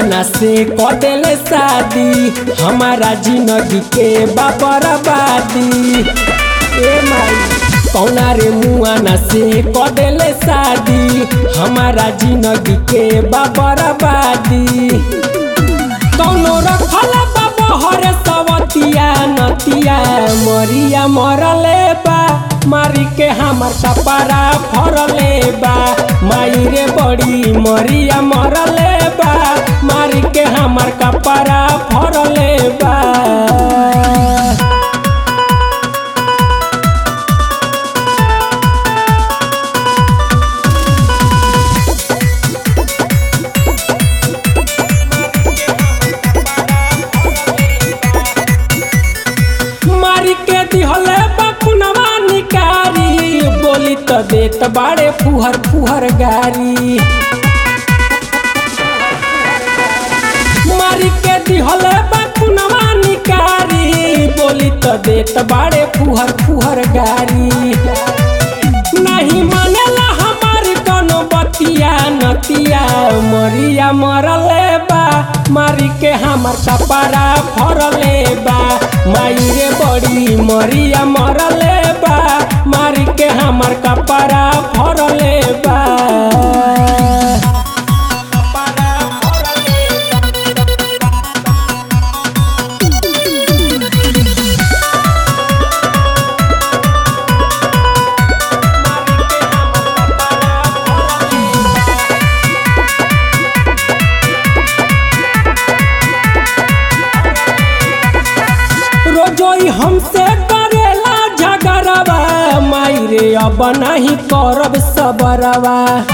मुआना से कदेले शादी हमारा जिंदगी के बाबरबादी ए माई कौना रे मुआना से कदेले शादी हमारा जिंदगी के बाबरबादी कौनो रखल बहर सवतिया नतिया मरिया मरले बा मारी के हमर कपड़ा फरले बा माई रे बड़ी मरिया मरले बा मारी के हमर कपड़ा फरले बा मारी के दिहले बकुनवा निकारी बोली तो देत बाड़े फुहर फुहर गारी मारी के दिहले बकुनवा निकारी बोली तो देत बाड़े फुहर फुहर गारी नहीं मानेला हमार कोनो बतिया नतिया मरिया मरले बा मारी के हमर कपड़ा फरले बा माई रे बड़ी मरिया मरले बा मारी के हमर कपड़ा फरले बा रोजोई हमसे करेला झगड़वा माई रे अब नहीं करब सबरवा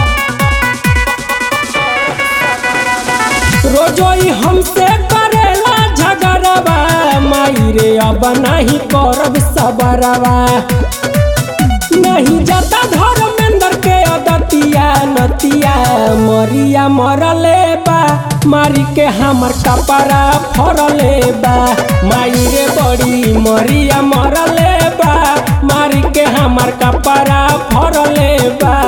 रोजोई हमसे करेला झगड़वा माई रे अब नहीं करब सबरवा नहीं जाता धर्मेंद्र के अदतिया नतिया मरिया मरले बा मारी के हमर कपड़ा फरले बा माई रे बड़ी मरिया मरले बा मारी के हमर कपड़ा फरले बा